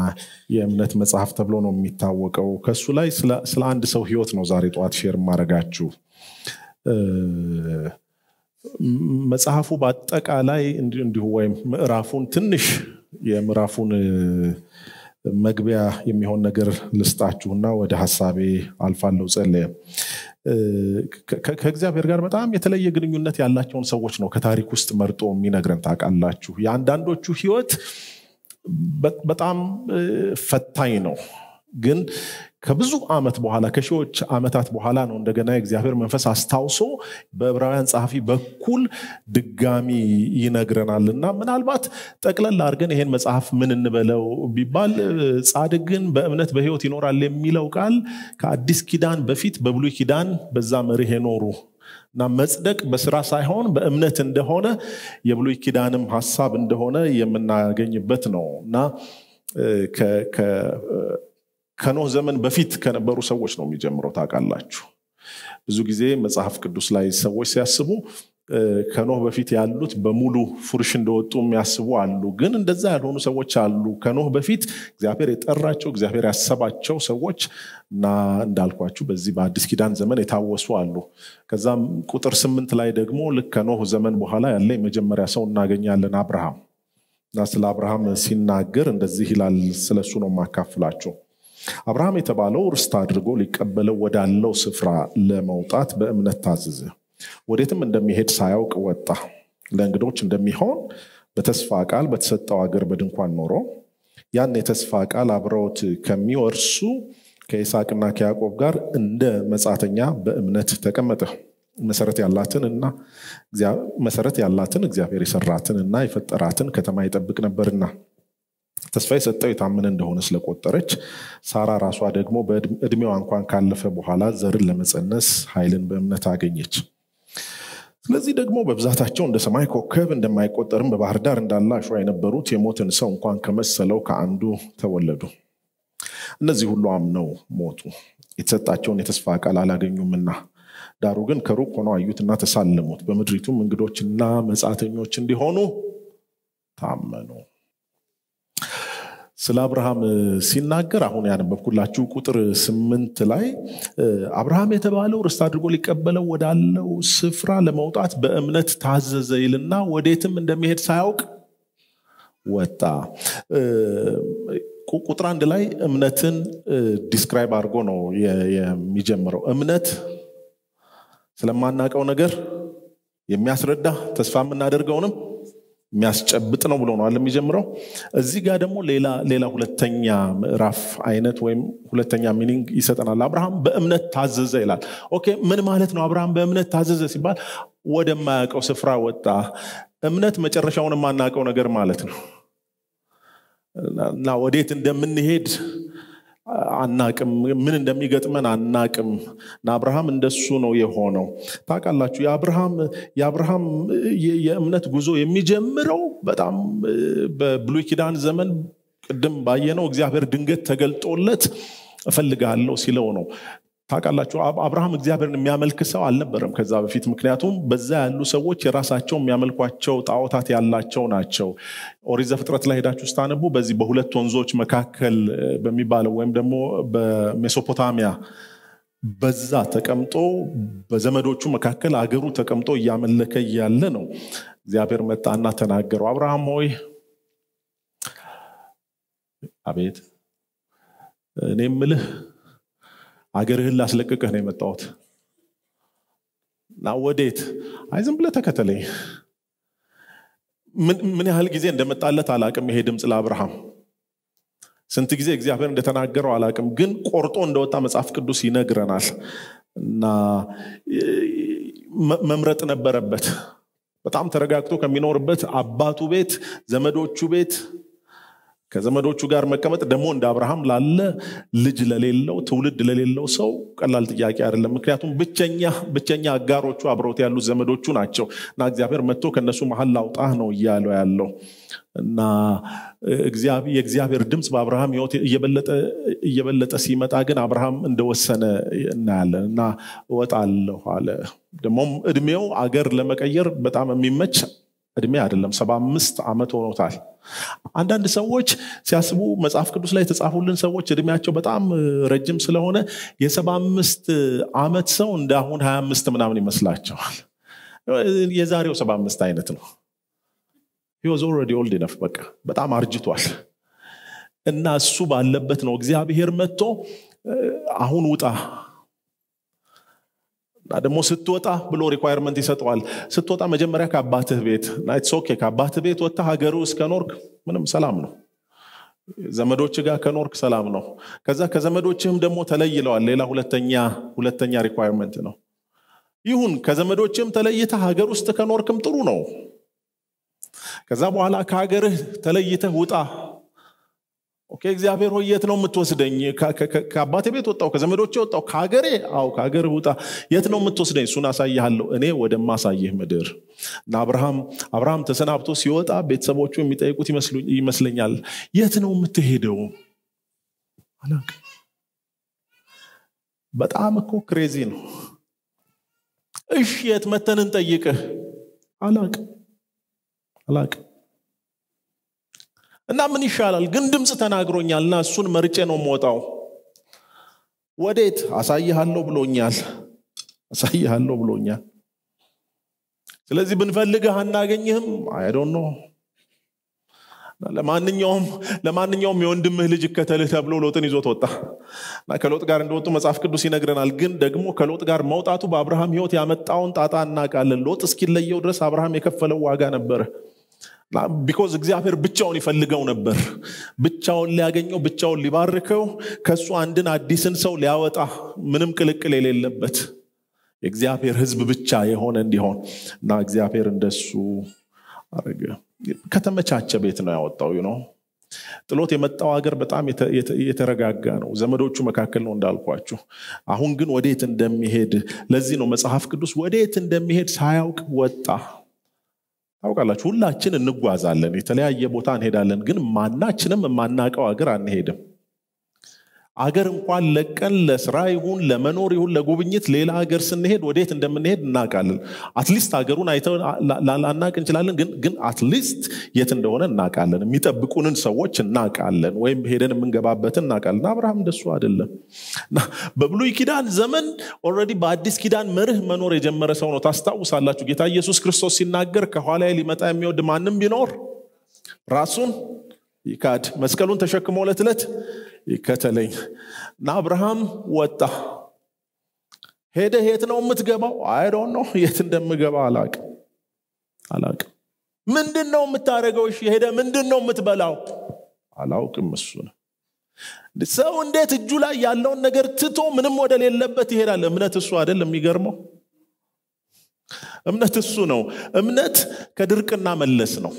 የእምነት መጽሐፍ ተብሎ ነው የሚታወቀው። ከሱ ላይ ስለ አንድ ሰው ህይወት ነው ዛሬ ጠዋት ሼር ማድረጋችሁ። መጽሐፉ በአጠቃላይ እንዲሁ ወይም ምዕራፉን ትንሽ የምዕራፉን መግቢያ የሚሆን ነገር ልስጣችሁና ወደ ሀሳቤ አልፋለሁ። ጸለየ ከእግዚአብሔር ጋር በጣም የተለየ ግንኙነት ያላቸውን ሰዎች ነው ከታሪክ ውስጥ መርጦ የሚነግረን። ታውቃላችሁ፣ የአንዳንዶቹ ህይወት በጣም ፈታኝ ነው ግን ከብዙ ዓመት በኋላ ከሺዎች ዓመታት በኋላ ነው እንደገና የእግዚአብሔር መንፈስ አስታውሶ በዕብራውያን ጸሐፊ በኩል ድጋሚ ይነግረናል እና ምናልባት ጠቅለል አድርገን ይሄን መጽሐፍ ምን እንበለው ቢባል ጻድቅ ግን በእምነት በህይወት ይኖራል የሚለው ቃል ከአዲስ ኪዳን በፊት በብሉይ ኪዳን በዛ መርህ የኖሩ እና መጽደቅ በስራ ሳይሆን በእምነት እንደሆነ የብሉይ ኪዳንም ሀሳብ እንደሆነ የምናገኝበት ነው እና ከኖህ ዘመን በፊት ከነበሩ ሰዎች ነው የሚጀምረው። ታውቃላችሁ ብዙ ጊዜ መጽሐፍ ቅዱስ ላይ ሰዎች ሲያስቡ ከኖህ በፊት ያሉት በሙሉ ፉርሽ እንደወጡ የሚያስቡ አሉ። ግን እንደዛ ያልሆኑ ሰዎች አሉ። ከኖህ በፊት እግዚአብሔር የጠራቸው እግዚአብሔር ያሰባቸው ሰዎች እና እንዳልኳችሁ በዚህ በአዲስ ኪዳን ዘመን የታወሱ አሉ። ከዛም ቁጥር ስምንት ላይ ደግሞ ልክ ከኖህ ዘመን በኋላ ያለ የመጀመሪያ ሰው እናገኛለን አብርሃም እና ስለ አብርሃም ሲናገር እንደዚህ ይላል። ስለሱ ነው የማካፍላቸው። አብርሃም የተባለው ርስት አድርጎ ሊቀበለው ወዳለው ስፍራ ለመውጣት በእምነት ታዘዘ። ወዴትም እንደሚሄድ ሳያውቅ ወጣ። ለእንግዶች እንደሚሆን በተስፋ ቃል በተሰጠው አገር በድንኳን ኖሮ ያን የተስፋ ቃል አብረውት ከሚወርሱ ከይስሐቅና ከያዕቆብ ጋር እንደ መጻተኛ በእምነት ተቀመጠ። መሰረት ያላትን እና መሰረት ያላትን እግዚአብሔር የሰራትን እና የፈጠራትን ከተማ ይጠብቅ ነበርና ተስፋ የሰጠው የታመነ እንደሆነ ስለቆጠረች ሳራ ራሷ ደግሞ በእድሜዋ እንኳን ካለፈ በኋላ ዘርን ለመፀነስ ኃይልን በእምነት አገኘች። ስለዚህ ደግሞ በብዛታቸው እንደ ሰማይ ኮከብ እንደማይቆጠርም በባህር ዳር እንዳለ አሸዋ የነበሩት የሞትን ሰው እንኳን ከመሰለው ከአንዱ ተወለዱ። እነዚህ ሁሉ አምነው ሞቱ፣ የተሰጣቸውን የተስፋ ቃል አላገኙምና። ዳሩ ግን ከሩቅ ሆነው አዩትና ተሳለሙት፣ በምድሪቱም እንግዶችና መጻተኞች እንዲሆኑ ታመኑ። ስለ አብርሃም ሲናገር አሁን ያነበብኩላችሁ ቁጥር ስምንት ላይ አብርሃም የተባለው ርስት አድርጎ ሊቀበለው ወዳለው ስፍራ ለመውጣት በእምነት ታዘዘ ይልና ወዴትም እንደሚሄድ ሳያውቅ ወጣ። ቁጥር አንድ ላይ እምነትን ዲስክራይብ አድርጎ ነው የሚጀምረው። እምነት ስለማናውቀው ነገር የሚያስረዳ ተስፋ የምናደርገውንም የሚያስጨብጥ ነው ብሎ ነው የሚጀምረው። እዚህ ጋር ደግሞ ሌላ ሁለተኛ ምዕራፍ አይነት ወይም ሁለተኛ ሚኒንግ ይሰጠናል። አብርሃም በእምነት ታዘዘ ይላል። ኦኬ ምን ማለት ነው? አብርሃም በእምነት ታዘዘ ሲባል ወደማያውቀው ስፍራ ወጣ። እምነት መጨረሻውን የማናውቀው ነገር ማለት ነው እና ወዴት እንደምንሄድ አናቅም፣ ምን እንደሚገጥመን አናቅም። እና አብርሃም እንደሱ ነው የሆነው። ታውቃላችሁ የአብርሃም የአብርሃም የእምነት ጉዞ የሚጀምረው በጣም በብሉይ ኪዳን ዘመን ቅድም ባየነው እግዚአብሔር ድንገት ተገልጦለት እፈልግሃለሁ ሲለው ነው። ታውቃላችሁ አብርሃም እግዚአብሔርን የሚያመልክ ሰው አልነበረም ከዛ በፊት። ምክንያቱም በዛ ያሉ ሰዎች የራሳቸው የሚያመልኳቸው ጣዖታት ያላቸው ናቸው። ኦሪት ዘፍጥረት ላይ ሄዳችሁ ስታነቡ በዚህ በሁለት ወንዞች መካከል በሚባለው ወይም ደግሞ በሜሶፖታሚያ በዛ ተቀምጦ በዘመዶቹ መካከል አገሩ ተቀምጦ እያመለከ እያለ ነው እግዚአብሔር መጣና ተናገረው። አብርሃም ሆይ አቤት እኔ ምልህ አገርህን ላስለቅቅህ ነው የመጣሁት እና ወዴት? አይ ዝም ብለህ ተከተለኝ። ምን ያህል ጊዜ እንደመጣለት አላቅም ይሄ ድምፅ ለአብርሃም ስንት ጊዜ እግዚአብሔር እንደተናገረው አላቅም፣ ግን ቆርጦ እንደወጣ መጽሐፍ ቅዱስ ይነግረናል። እና መምረጥ ነበረበት። በጣም ተረጋግቶ ከሚኖርበት አባቱ ቤት፣ ዘመዶቹ ቤት ከዘመዶቹ ጋር መቀመጥ ደግሞ እንደ አብርሃም ላለ ልጅ ለሌለው ትውልድ ለሌለው ሰው ቀላል ጥያቄ አይደለም። ምክንያቱም ብቸኛ ብቸኛ አጋሮቹ አብረውት ያሉት ዘመዶቹ ናቸው እና እግዚአብሔር መጥቶ ከእነሱ መሀል ላውጣህ ነው እያለው ያለው እና የእግዚአብሔር ድምፅ በአብርሃም ሕይወት እየበለጠ ሲመጣ ግን አብርሃም እንደወሰነ እናያለን እና እወጣለሁ አለ። ደግሞም እድሜው አገር ለመቀየር በጣም የሚመች እድሜ አይደለም ሰባ አምስት ዓመት ሆኖታል አንዳንድ ሰዎች ሲያስቡ መጽሐፍ ቅዱስ ላይ የተጻፉልን ሰዎች እድሜያቸው በጣም ረጅም ስለሆነ የሰባ አምስት ዓመት ሰው እንደ አሁን ሀያ አምስት ምናምን ይመስላቸዋል የዛሬው ሰባ አምስት አይነት ነው ሂወዝ ኦልሬዲ ኦልድ ነፍ በቃ በጣም አርጅቷል እና እሱ ባለበት ነው እግዚአብሔር መጥቶ አሁን ውጣ እና ደግሞ ስትወጣ ብሎ ሪኳየርመንት ይሰጠዋል ስትወጣ መጀመሪያ ከአባትህ ቤት ናይትስ ኦኬ ከአባትህ ቤት ወጥታ ሀገሩ እስከ ኖርክ ምንም ሰላም ነው ዘመዶች ጋር ከኖርክ ሰላም ነው ከዛ ከዘመዶችህም ደግሞ ተለይለዋል ሌላ ሁለተኛ ሁለተኛ ሪኳየርመንት ነው ይሁን ከዘመዶችህም ተለይተህ ሀገር ውስጥ ከኖርክም ጥሩ ነው ከዛ በኋላ ከሀገርህ ተለይተህ ውጣ ኦኬ እግዚአብሔር ሆይ የት ነው የምትወስደኝ ከአባቴ ቤት ወጣው ከዘመዶቼ ወጣው ከሀገሬ አው ከሀገር ውጣ የት ነው የምትወስደኝ እሱን አሳይሃለሁ እኔ ወደማሳይህ ምድር እና አብርሃም አብርሃም ተሰናብቶ ሲወጣ ቤተሰቦቹ የሚጠይቁት ይመስለኛል የት ነው የምትሄደው አላቅ በጣም እኮ ክሬዚ ነው እሺ የት መተን እንጠይቅህ አላቅ አላቅ እና ምን ይሻላል ግን ድምፅ ተናግሮኛል እና እሱን መርጬ ነው የምወጣው ወዴት አሳይሃለሁ ብሎኛል አሳይሃለሁ ብሎኛል ስለዚህ ብንፈልግህ አናገኝህም አይዶን ነው ለማንኛውም ለማንኛውም የወንድምህ ልጅ እከተልህ ተብሎ ሎጥን ይዞት ወጣ እና ከሎጥ ጋር እንደወጡ መጽሐፍ ቅዱስ ይነግረናል ግን ደግሞ ከሎጥ ጋር መውጣቱ በአብርሃም ህይወት ያመጣውን ጣጣ እናውቃለን ሎጥ እስኪለየው ድረስ አብርሃም የከፈለው ዋጋ ነበረ ቢኮዝ እግዚአብሔር ብቻውን ይፈልገው ነበር ብቻውን ሊያገኘው ብቻውን ሊባርከው ከእሱ አንድን አዲስን ሰው ሊያወጣ ምንም ቅልቅል የሌለበት የእግዚአብሔር ህዝብ ብቻ የሆነ እንዲሆን እና እግዚአብሔር እንደሱ አረገ ከተመቻቸ ቤት ነው ያወጣው ነው ጥሎት የመጣው ሀገር በጣም የተረጋጋ ነው ዘመዶቹ መካከል ነው እንዳልኳችሁ አሁን ግን ወዴት እንደሚሄድ ለዚህ ነው መጽሐፍ ቅዱስ ወዴት እንደሚሄድ ሳያውቅ ወጣ ታውቃላችሁ ሁላችን እንጓዛለን የተለያየ ቦታ እንሄዳለን ግን ማናችንም የማናቀው ሀገር አንሄድም አገር እንኳን ለቀን ለስራ ይሁን ለመኖር ይሁን ለጉብኝት ሌላ ሀገር ስንሄድ ወዴት እንደምንሄድ እናውቃለን አትሊስት ሀገሩን አይተው ላናቅ እንችላለን ግን ግን አትሊስት የት እንደሆነ እናውቃለን የሚጠብቁንን ሰዎች እናውቃለን ወይም ሄደን የምንገባበትን እናውቃለን አብርሃም እንደሱ አይደለም በብሉይ ኪዳን ዘመን ኦልሬዲ በአዲስ ኪዳን መርህ መኖር የጀመረ ሰው ነው ታስታውሳላችሁ ጌታ ኢየሱስ ክርስቶስ ሲናገር ከኋላ ሊመጣ የሚወድ ማንም ቢኖር ራሱን ይካድ መስቀሉን ተሸክሞ ዕለት ዕለት ይከተለኝ እና አብርሃም ወጣ ሄደ የት ነው የምትገባው አይዶን ነው የት እንደምገባ አላቅ አላቅ ምንድን ነው የምታደርገው ሄደ ምንድን ነው የምትበላው አላውቅም እሱ ነው ሰው እንዴት እጁ ላይ ያለውን ነገር ትቶ ምንም ወደሌለበት ይሄዳል እምነት እሱ አይደል የሚገርመው እምነት እሱ ነው እምነት ከድርቅና መለስ ነው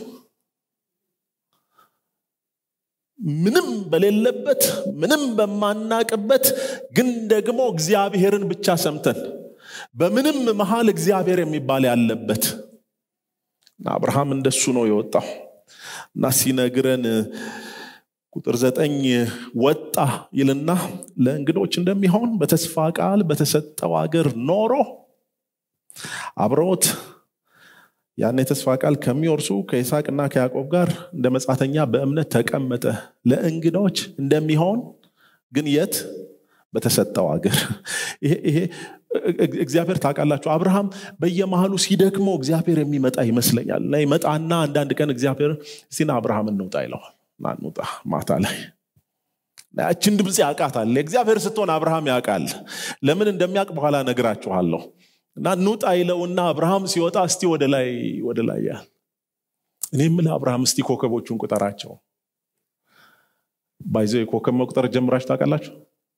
ምንም በሌለበት ምንም በማናቅበት ግን ደግሞ እግዚአብሔርን ብቻ ሰምተን በምንም መሃል እግዚአብሔር የሚባል ያለበት አብርሃም እንደሱ ነው የወጣው እና ሲነግረን ቁጥር ዘጠኝ ወጣ ይልና ለእንግዶች እንደሚሆን በተስፋ ቃል በተሰጠው አገር ኖሮ አብረውት ያን የተስፋ ቃል ከሚወርሱ ከይስሐቅና ከያዕቆብ ጋር እንደ መጻተኛ በእምነት ተቀመጠ ለእንግዶች እንደሚሆን ግን የት በተሰጠው አገር ይሄ እግዚአብሔር ታውቃላችሁ አብርሃም በየመሃሉ ሲደክመው እግዚአብሔር የሚመጣ ይመስለኛል እና ይመጣና አንዳንድ ቀን እግዚአብሔር ሲና አብርሃም እንውጣ ይለዋል ናንውጣ ማታ ላይ ያችን ድምፅ ያውቃታል እግዚአብሔር ስትሆን አብርሃም ያውቃል ለምን እንደሚያውቅ በኋላ ነግራችኋለሁ እና ኑጣ ይለውና አብርሃም ሲወጣ እስቲ ወደ ላይ ወደ ላይ ያል እኔ ምል አብርሃም እስቲ ኮከቦቹን ቁጠራቸው ባይዘው የኮከብ መቁጠር ጀምራችሁ ታውቃላችሁ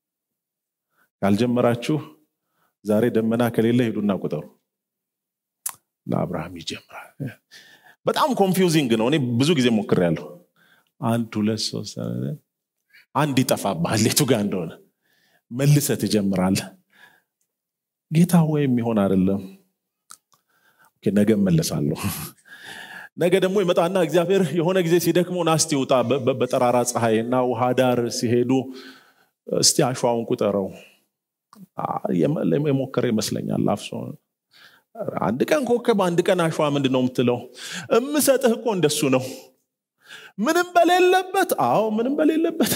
ካልጀመራችሁ ዛሬ ደመና ከሌለ ሄዱና ቁጠሩ እና አብርሃም ይጀምራል በጣም ኮንፊውዚንግ ነው እኔ ብዙ ጊዜ ሞክሬያለሁ አንድ ሁለት ሶስት አንድ ይጠፋብሃል የቱ ጋር እንደሆነ መልሰ ትጀምራለህ ጌታ ወይ የሚሆን አይደለም ነገ መለሳለሁ ነገ ደግሞ ይመጣና እግዚአብሔር የሆነ ጊዜ ሲደክመው ናስቲ ውጣ በጠራራ ፀሐይ እና ውሃ ዳር ሲሄዱ እስቲ አሸዋውን ቁጠረው የሞከረ ይመስለኛል አፍሶ አንድ ቀን ኮከብ አንድ ቀን አሸዋ ምንድን ነው የምትለው እምሰጥህ እኮ እንደሱ ነው ምንም በሌለበት አዎ ምንም በሌለበት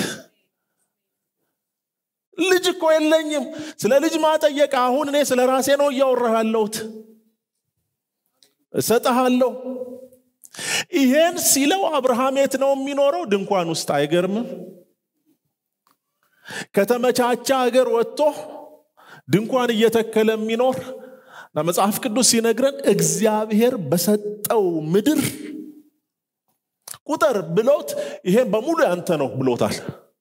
ልጅ እኮ የለኝም ስለ ልጅ ማጠየቅ አሁን እኔ ስለ ራሴ ነው እያወራህ ያለሁት እሰጠሃለሁ ይሄን ሲለው አብርሃም የት ነው የሚኖረው ድንኳን ውስጥ አይገርምም ከተመቻቻ ሀገር ወጥቶ ድንኳን እየተከለ የሚኖር እና መጽሐፍ ቅዱስ ሲነግረን እግዚአብሔር በሰጠው ምድር ቁጥር ብሎት ይሄን በሙሉ ያንተ ነው ብሎታል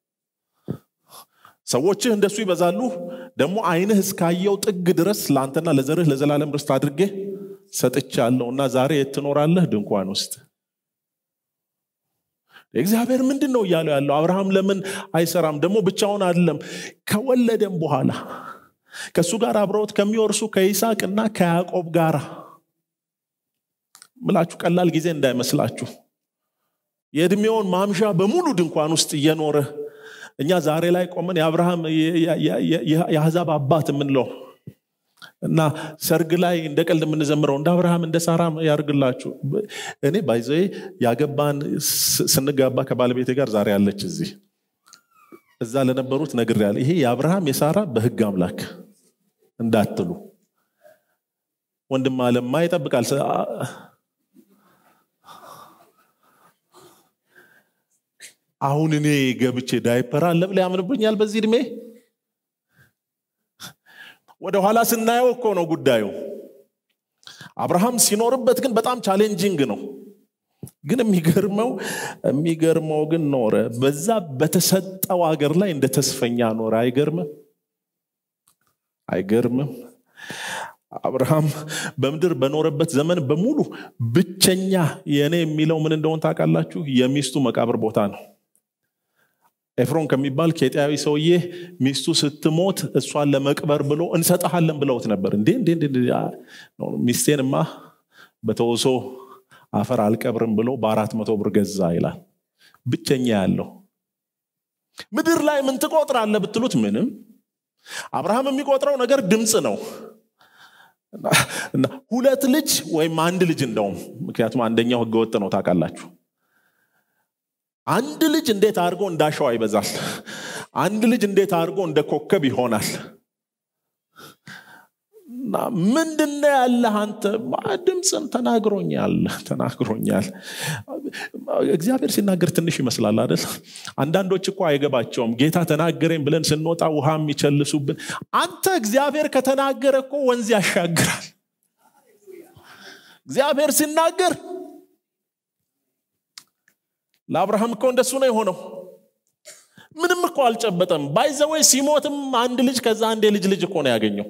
ሰዎችህ እንደሱ ይበዛሉ ደግሞ አይንህ እስካየው ጥግ ድረስ ለአንተና ለዘርህ ለዘላለም ርስት አድርጌ ሰጥቻለሁ እና ዛሬ የት ትኖራለህ ድንኳን ውስጥ እግዚአብሔር ምንድን ነው እያለው ያለው አብርሃም ለምን አይሰራም ደግሞ ብቻውን አይደለም ከወለደም በኋላ ከእሱ ጋር አብረውት ከሚወርሱ ከይስሐቅና ከያዕቆብ ጋር ምላችሁ ቀላል ጊዜ እንዳይመስላችሁ የእድሜውን ማምሻ በሙሉ ድንኳን ውስጥ እየኖረ እኛ ዛሬ ላይ ቆመን የአብርሃም የአሕዛብ አባት የምንለው እና ሰርግ ላይ እንደ ቀልድ የምንዘምረው እንደ አብርሃም እንደ ሳራ ያርግላችሁ እኔ ባይዘ ያገባን ስንጋባ ከባለቤቴ ጋር ዛሬ ያለች እዚህ እዛ ለነበሩት ነግር ያለ ይሄ የአብርሃም የሳራ በህግ አምላክ እንዳትሉ ወንድም አለማ ይጠብቃል አሁን እኔ ገብቼ ዳይፐር አለ ብለ ያምንብኛል በዚህ እድሜ ወደ ኋላ ስናየው እኮ ነው ጉዳዩ አብርሃም ሲኖርበት ግን በጣም ቻሌንጂንግ ነው ግን የሚገርመው የሚገርመው ግን ኖረ በዛ በተሰጠው ሀገር ላይ እንደ ተስፈኛ ኖረ አይገርምም አይገርምም አብርሃም በምድር በኖረበት ዘመን በሙሉ ብቸኛ የእኔ የሚለው ምን እንደሆን ታውቃላችሁ የሚስቱ መቃብር ቦታ ነው ኤፍሮን ከሚባል ኬጢያዊ ሰውዬ ሚስቱ ስትሞት እሷን ለመቅበር ብሎ እንሰጠሃለን ብለውት ነበር እንዴ እንዴ ሚስቴንማ በተወሶ አፈር አልቀብርም ብሎ በአራት መቶ ብር ገዛ ይላል ብቸኛ ያለው ምድር ላይ ምን ትቆጥራለ ብትሉት ምንም አብርሃም የሚቆጥረው ነገር ድምፅ ነው ሁለት ልጅ ወይም አንድ ልጅ እንደውም ምክንያቱም አንደኛው ህገወጥ ነው ታውቃላችሁ አንድ ልጅ እንዴት አድርጎ እንዳሸዋ ይበዛል አንድ ልጅ እንዴት አድርጎ እንደ ኮከብ ይሆናል ምንድነ ያለ አንተ ድምፅን ተናግሮኛል ተናግሮኛል እግዚአብሔር ሲናገር ትንሽ ይመስላል አይደል አንዳንዶች እኮ አይገባቸውም ጌታ ተናገረኝ ብለን ስንወጣ ውሃ የሚቸልሱብን አንተ እግዚአብሔር ከተናገረ እኮ ወንዝ ያሻግራል እግዚአብሔር ሲናገር ለአብርሃም እኮ እንደሱ ነው የሆነው ምንም እኮ አልጨበጠም ባይዘወይ ሲሞትም አንድ ልጅ ከዛ አንድ የልጅ ልጅ እኮ ነው ያገኘው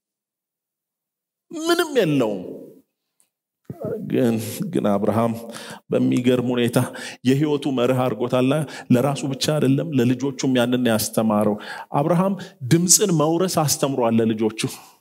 ምንም የለውም ግን ግን አብርሃም በሚገርም ሁኔታ የህይወቱ መርህ አድርጎታል ለራሱ ብቻ አይደለም ለልጆቹም ያንን ያስተማረው አብርሃም ድምፅን መውረስ አስተምሯል ለልጆቹ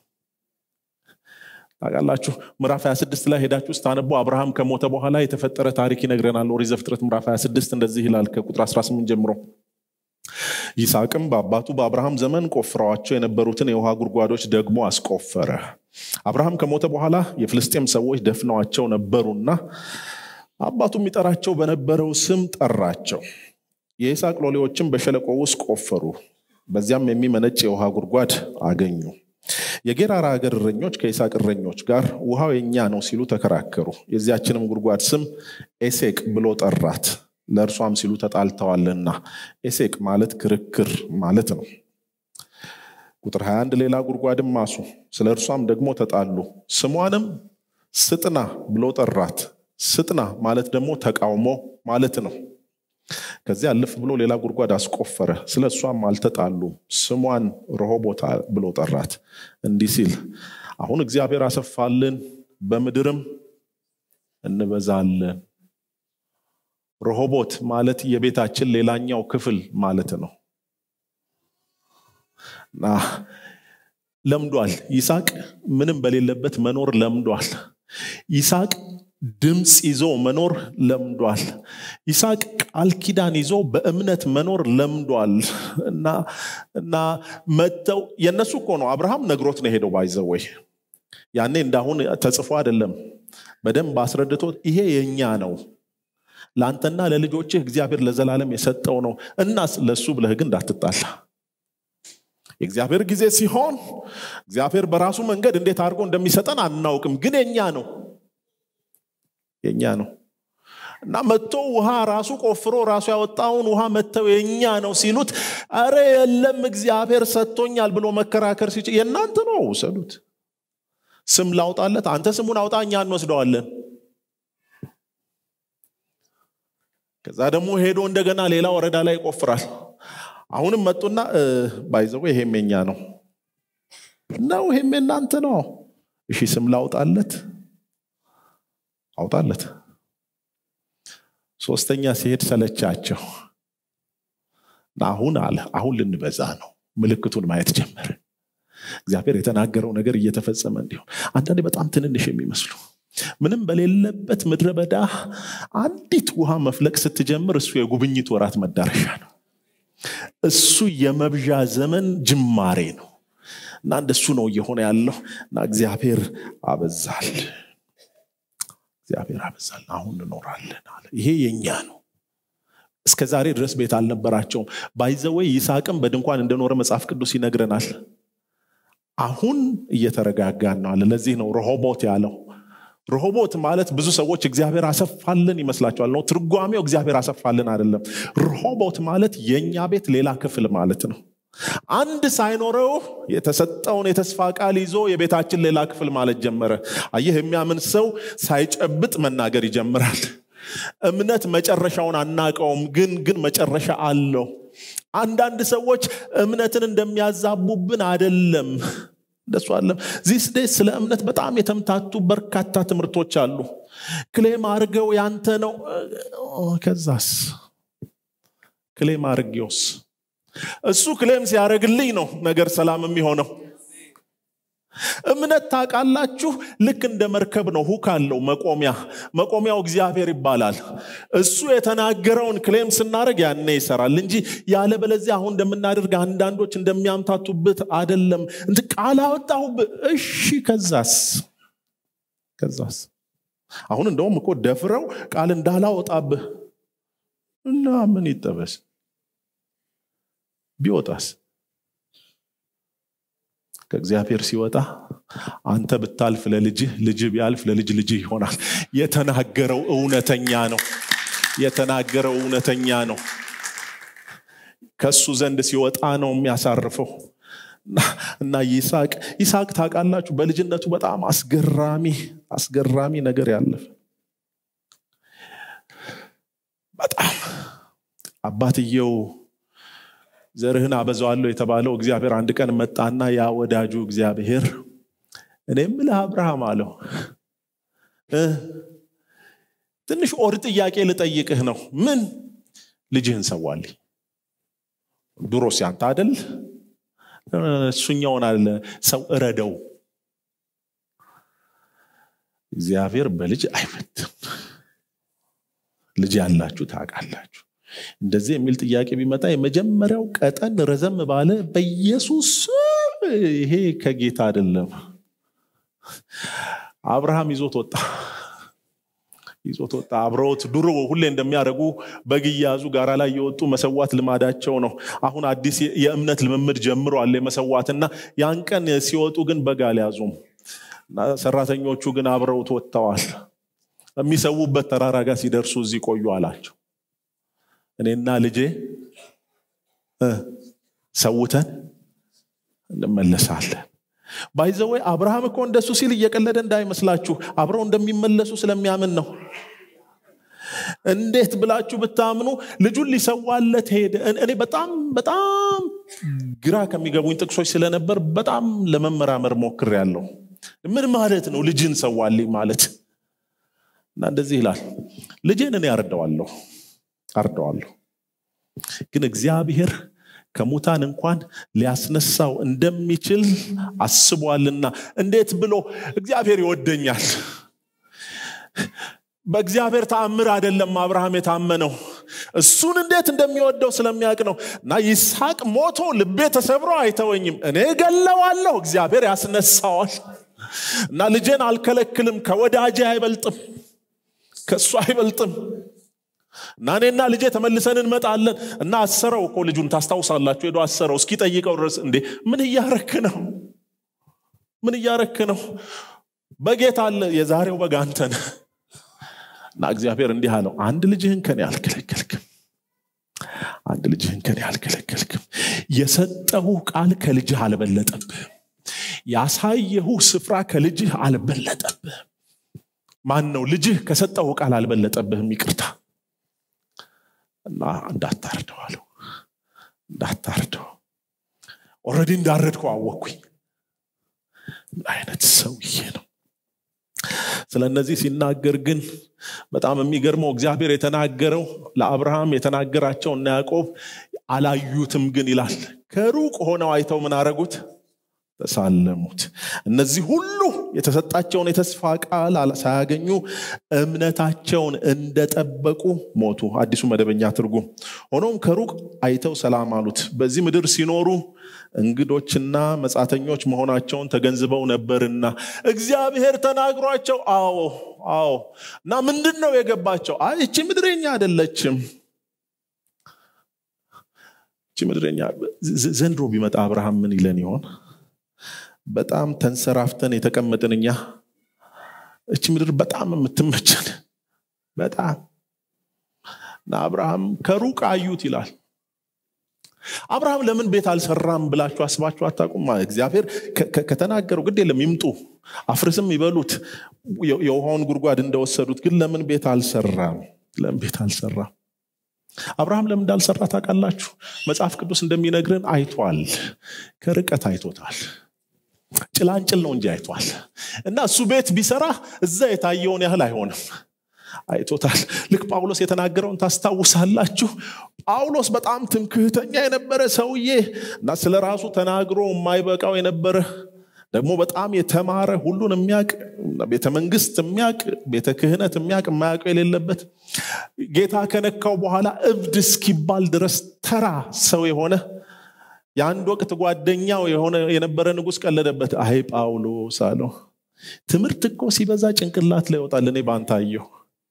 ታውቃላችሁ ምዕራፍ 26 ላይ ሄዳችሁ ስታነቡ አብርሃም ከሞተ በኋላ የተፈጠረ ታሪክ ይነግረናል ኦሪት ዘፍጥረት ምዕራፍ 26 እንደዚህ ይላል ከቁጥር 18 ጀምሮ ይስሐቅም በአባቱ በአብርሃም ዘመን ቆፍረዋቸው የነበሩትን የውሃ ጉድጓዶች ደግሞ አስቆፈረ አብርሃም ከሞተ በኋላ የፍልስጤም ሰዎች ደፍነዋቸው ነበሩና አባቱ የሚጠራቸው በነበረው ስም ጠራቸው የይስሐቅ ሎሌዎችም በሸለቆ ውስጥ ቆፈሩ በዚያም የሚመነጭ የውሃ ጉድጓድ አገኙ የጌራራ ሀገር እረኞች ከይስሐቅ እረኞች ጋር ውሃው የኛ ነው ሲሉ ተከራከሩ የዚያችንም ጉድጓድ ስም ኤሴቅ ብሎ ጠራት ለእርሷም ሲሉ ተጣልተዋልና ኤሴቅ ማለት ክርክር ማለት ነው ቁጥር 21 ሌላ ጉድጓድም ማሱ ስለ እርሷም ደግሞ ተጣሉ ስሟንም ስጥና ብሎ ጠራት ስጥና ማለት ደግሞ ተቃውሞ ማለት ነው ከዚያ አለፍ ብሎ ሌላ ጉድጓድ አስቆፈረ ስለ እሷም አልተጣሉም ስሟን ረሆቦታ ብሎ ጠራት እንዲህ ሲል አሁን እግዚአብሔር አሰፋልን በምድርም እንበዛለን ረሆቦት ማለት የቤታችን ሌላኛው ክፍል ማለት ነው እና ለምዷል ይስሐቅ ምንም በሌለበት መኖር ለምዷል ይስሐቅ ድምፅ ይዞ መኖር ለምዷል ይስሐቅ ቃል ኪዳን ይዞ በእምነት መኖር ለምዷል እና እና መጥተው የእነሱ እኮ ነው አብርሃም ነግሮት ነው ሄደው ባይዘወይ ያኔ እንዳሁን ተጽፎ አይደለም በደንብ አስረድቶ ይሄ የእኛ ነው ለአንተና ለልጆችህ እግዚአብሔር ለዘላለም የሰጠው ነው እናስ ለእሱ ብለህ ግን እንዳትጣላ የእግዚአብሔር ጊዜ ሲሆን እግዚአብሔር በራሱ መንገድ እንዴት አድርጎ እንደሚሰጠን አናውቅም ግን የኛ ነው የኛ ነው እና መጥቶ ውሃ ራሱ ቆፍሮ ራሱ ያወጣውን ውሃ መጥተው የኛ ነው ሲሉት አረ የለም እግዚአብሔር ሰጥቶኛል ብሎ መከራከር ሲችል የእናንተ ነው ውሰዱት ስም ላውጣለት አንተ ስሙን አውጣ እኛ እንወስደዋለን ከዛ ደግሞ ሄዶ እንደገና ሌላ ወረዳ ላይ ይቆፍራል አሁንም መጡና ባይዘው ይሄም የኛ ነው ነው ይሄም የናንተ ነው እሺ ስም ላውጣለት አውጣለት ሶስተኛ ሲሄድ ሰለቻቸው አሁን አለ አሁን ልንበዛ ነው ምልክቱን ማየት ጀመረ እግዚአብሔር የተናገረው ነገር እየተፈጸመ እንዲሆን አንዳንዴ በጣም ትንንሽ የሚመስሉ ምንም በሌለበት ምድረ በዳ አንዲት ውሃ መፍለቅ ስትጀምር እሱ የጉብኝት ወራት መዳረሻ ነው እሱ የመብዣ ዘመን ጅማሬ ነው እና እንደሱ ነው እየሆነ ያለው እና እግዚአብሔር አበዛል እግዚአብሔር አበዛል አሁን እንኖራለን አለ ይሄ የኛ ነው እስከ ዛሬ ድረስ ቤት አልነበራቸውም ባይዘወይ ይስሐቅም በድንኳን እንደኖረ መጽሐፍ ቅዱስ ይነግረናል አሁን እየተረጋጋን ነው አለ ለዚህ ነው ረሆቦት ያለው ረሆቦት ማለት ብዙ ሰዎች እግዚአብሔር አሰፋልን ይመስላቸዋል ነው ትርጓሜው እግዚአብሔር አሰፋልን አይደለም ረሆቦት ማለት የእኛ ቤት ሌላ ክፍል ማለት ነው አንድ ሳይኖረው የተሰጠውን የተስፋ ቃል ይዞ የቤታችን ሌላ ክፍል ማለት ጀመረ አየህ የሚያምን ሰው ሳይጨብጥ መናገር ይጀምራል እምነት መጨረሻውን አናቀውም ግን ግን መጨረሻ አለው አንዳንድ ሰዎች እምነትን እንደሚያዛቡብን አደለም እንደሱ አለም ዚስ ዴይ ስለ እምነት በጣም የተምታቱ በርካታ ትምህርቶች አሉ ክሌም አርገው ያንተ ነው ከዛስ ክሌም አርጌውስ እሱ ክሌም ሲያደረግልኝ ነው ነገር ሰላም የሚሆነው እምነት ታውቃላችሁ ልክ እንደ መርከብ ነው ሁክ አለው መቆሚያ መቆሚያው እግዚአብሔር ይባላል እሱ የተናገረውን ክሌም ስናደርግ ያኔ ይሰራል እንጂ ያለ በለዚያ አሁን እንደምናደርግ አንዳንዶች እንደሚያምታቱበት አደለም እንት ቃል አወጣሁብ እሺ ከዛስ ከዛስ አሁን እንደውም እኮ ደፍረው ቃል እንዳላወጣብህ እና ምን ይጠበስ ቢወጣስ ከእግዚአብሔር ሲወጣ አንተ ብታልፍ ለልጅህ ልጅህ ቢያልፍ ለልጅ ልጅህ ይሆናል የተናገረው እውነተኛ ነው የተናገረው እውነተኛ ነው ከሱ ዘንድ ሲወጣ ነው የሚያሳርፈው እና ይስሐቅ ይስሐቅ ታውቃላችሁ በልጅነቱ በጣም አስገራሚ አስገራሚ ነገር ያለፈ በጣም አባትየው ዘርህን አበዛዋለሁ የተባለው እግዚአብሔር አንድ ቀን መጣና ያ ወዳጁ እግዚአብሔር እኔ ምልህ አብርሃም አለው ትንሽ ኦድ ጥያቄ ልጠይቅህ ነው ምን ልጅህን ሰዋልኝ ድሮ ሲያንተ አደል እሱኛውን አለ ሰው እረደው እግዚአብሔር በልጅ አይፈትም ልጅ ያላችሁ ታውቃላችሁ እንደዚህ የሚል ጥያቄ ቢመጣ የመጀመሪያው ቀጠን ረዘም ባለ በኢየሱስ ይሄ ከጌታ አይደለም አብርሃም ይዞት ወጣ ይዞት ወጣ አብረውት ድሮ ሁሌ እንደሚያደርጉ በግ እያያዙ ጋራ ላይ የወጡ መሰዋት ልማዳቸው ነው አሁን አዲስ የእምነት ልምምድ ጀምሯል የመሰዋትና ያን ቀን ሲወጡ ግን በግ አልያዙም ሰራተኞቹ ግን አብረውት ወጥተዋል የሚሰዉበት ተራራ ጋር ሲደርሱ እዚህ ቆዩ አላቸው እኔና ልጄ ሰውተን እንመለሳለን ባይዘወይ አብርሃም እኮ እንደሱ ሲል እየቀለደ እንዳይመስላችሁ አብረው እንደሚመለሱ ስለሚያምን ነው እንዴት ብላችሁ ብታምኑ ልጁን ሊሰዋለት ሄደ እኔ በጣም በጣም ግራ ከሚገቡኝ ጥቅሶች ስለነበር በጣም ለመመራመር ሞክር ያለው ምን ማለት ነው ልጅን ሰዋልኝ ማለት እና እንደዚህ ይላል ልጄን እኔ አርደዋለሁ አርደዋለሁ ግን እግዚአብሔር ከሙታን እንኳን ሊያስነሳው እንደሚችል አስቧልና እንዴት ብሎ እግዚአብሔር ይወደኛል በእግዚአብሔር ተአምር አይደለም አብርሃም የታመነው እሱን እንዴት እንደሚወደው ስለሚያውቅ ነው እና ይስሐቅ ሞቶ ልቤ ተሰብሮ አይተወኝም እኔ ገለዋለሁ እግዚአብሔር ያስነሳዋል እና ልጄን አልከለክልም ከወዳጄ አይበልጥም ከእሱ አይበልጥም እና እኔና ልጄ ተመልሰን እንመጣለን እና አሰረው እኮ ልጁን ታስታውሳላችሁ ሄዶ አሰረው እስኪጠይቀው ድረስ እንዴ ምን እያረክ ነው ምን እያረክ ነው በጌታ አለ የዛሬው በግ አንተ ነህ እና እግዚአብሔር እንዲህ አለው አንድ ልጅህን ከኔ አልከለከልክም አንድ ልጅህን ከኔ አልከለከልክም የሰጠሁ ቃል ከልጅህ አልበለጠብህም ያሳየሁ ስፍራ ከልጅህ አልበለጠብህም ማን ነው ልጅህ ከሰጠሁ ቃል አልበለጠብህም ይቅርታ እና እንዳታርደው አለው እንዳታርደው ኦረዲ እንዳረድከው አወቅኩኝ ምን አይነት ሰውዬ ነው ስለ እነዚህ ሲናገር ግን በጣም የሚገርመው እግዚአብሔር የተናገረው ለአብርሃም የተናገራቸው እና ያዕቆብ አላዩትም ግን ይላል ከሩቅ ሆነው አይተው ምን አረጉት ተሳለሙት እነዚህ ሁሉ የተሰጣቸውን የተስፋ ቃል ሳያገኙ እምነታቸውን እንደጠበቁ ሞቱ አዲሱ መደበኛ ትርጉም ሆኖም ከሩቅ አይተው ሰላም አሉት በዚህ ምድር ሲኖሩ እንግዶችና መጻተኞች መሆናቸውን ተገንዝበው ነበርና እግዚአብሔር ተናግሯቸው አዎ አዎ እና ምንድን ነው የገባቸው አይ እቺ ምድረኛ አይደለችም እቺ ምድረኛ ዘንድሮ ቢመጣ አብርሃም ምን ይለን ይሆን በጣም ተንሰራፍተን የተቀመጥን እኛ እች ምድር በጣም የምትመቸን በጣም እና አብርሃም ከሩቅ አዩት ይላል አብርሃም ለምን ቤት አልሰራም ብላችሁ አስባችሁ አታቁም እግዚአብሔር ከተናገረው ግድ የለም ይምጡ አፍርስም ይበሉት የውሃውን ጉድጓድ እንደወሰዱት ግን ለምን ቤት አልሰራም ለምን ቤት አልሰራም አብርሃም ለምን እንዳልሰራ ታውቃላችሁ መጽሐፍ ቅዱስ እንደሚነግርን አይቷል ከርቀት አይቶታል ጭላንጭል ነው እንጂ አይቷል እና እሱ ቤት ቢሰራ እዛ የታየውን ያህል አይሆንም አይቶታል ልክ ጳውሎስ የተናገረውን ታስታውሳላችሁ ጳውሎስ በጣም ትምክህተኛ የነበረ ሰውዬ እና ስለ ራሱ ተናግሮ የማይበቃው የነበረ ደግሞ በጣም የተማረ ሁሉን የሚያቅ ቤተ መንግስት የሚያቅ ቤተ ክህነት የሚያቅ የማያውቀው የሌለበት ጌታ ከነካው በኋላ እብድ እስኪባል ድረስ ተራ ሰው የሆነ የአንድ ወቅት ጓደኛው የሆነ የነበረ ንጉስ ቀለደበት አይ ጳውሎስ አለው ትምህርት እኮ ሲበዛ ጭንቅላት ላይ ይወጣል እኔ ባንታየው